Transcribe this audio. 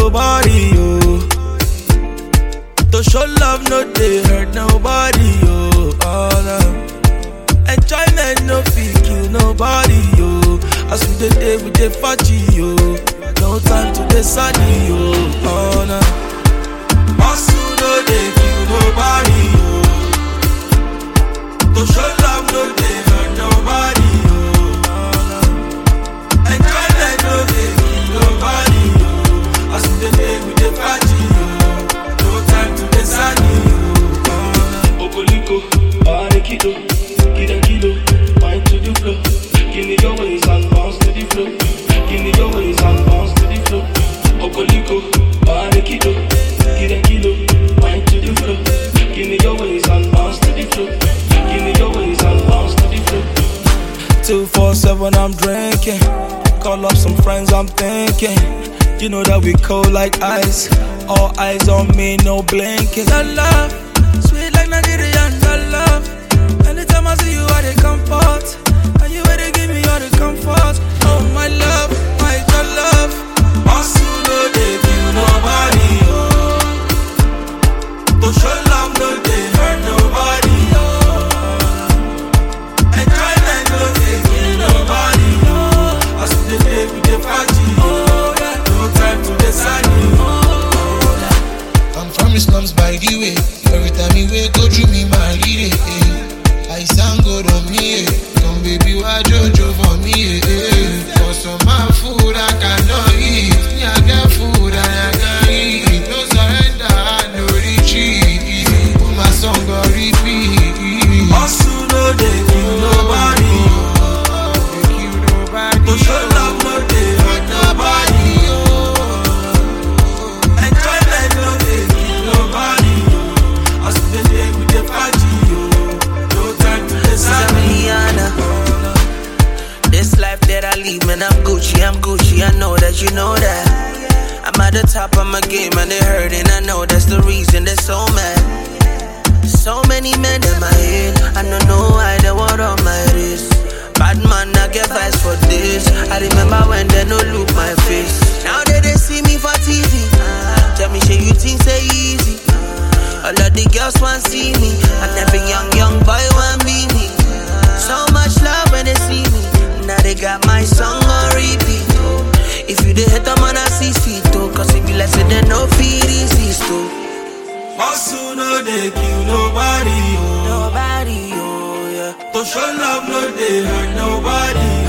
nobody, oh. To show love, no they hurt nobody, oh. oh no. Enjoyment, no feel kill nobody, oh. As we dey day, we dey party, oh. No time to dey sunny, oh. oh no. Hustle, no dey kill nobody, oh. To show love, no dey hurt nobody, oh. oh no. Enjoyment, no dey kill nobody, oh. As we dey day, we dey party, oh. No time to dey sunny, oh. oh no. Okoliko, Arekido, Kida Kilo, wine to the floor. Give me your ways and bounce to the floor. Give me your ways and bounce to the floor. Okoliko, Arekido, Kida Kilo, wine to the floor. Give me your ways and bounce to the floor. Give me your ways and bounce to the floor. Two four seven, I'm drinking. Call up some friends, I'm thinking. You know that we cold like ice. All eyes on me, no blinking. That love, sweet like Nigerian, that love. Anytime I see you, I dey comfort. And you ready give me all the comfort. Oh my love, my your love. Hustle, no dey kill nobody. Oh. To show love, no dey hurt nobody. Oh. Enjoyment no dey kill nobody. Oh. As we dey day, we dey party. Oh. Yeah. No time to dey sunny. Oh. I'm from the slums by the way. Every time you wake, go through me, my lady. Eh. I sound good on me. Eh. Come baby, why Jojo for me? Eh. For some my food I cannot eat. Me I get food and I can eat. No surrender, no retreat. Put my song on repeat. Hustle no dey kill nobody. They kill nobody. To show love no dey hurt nobody. Enjoyment no dey kill nobody. As we dey day, we dey party. Oh. No time to dey sunny. Rihanna. This life that I lead, man, I'm Gucci, I'm Gucci. I know that you know that. I'm at the top of my game and they hurting. I know that's the reason they're so mad. So many men in my head, I don't know why they were on my wrist. Bad man, I get vibes for this. I remember when they no look my face. Now that they see me for TV, tell me, shit, you think say easy? All of the girls want see me, and every young young boy want be me. So much love when they see me. Now they got my song on repeat. Oh. If you the hate them on a six feet, oh. Cause if you like say they no fear resist, oh. Hustle no dey kill nobody. Oh. Nobody, oh yeah. To show love no dey hurt nobody.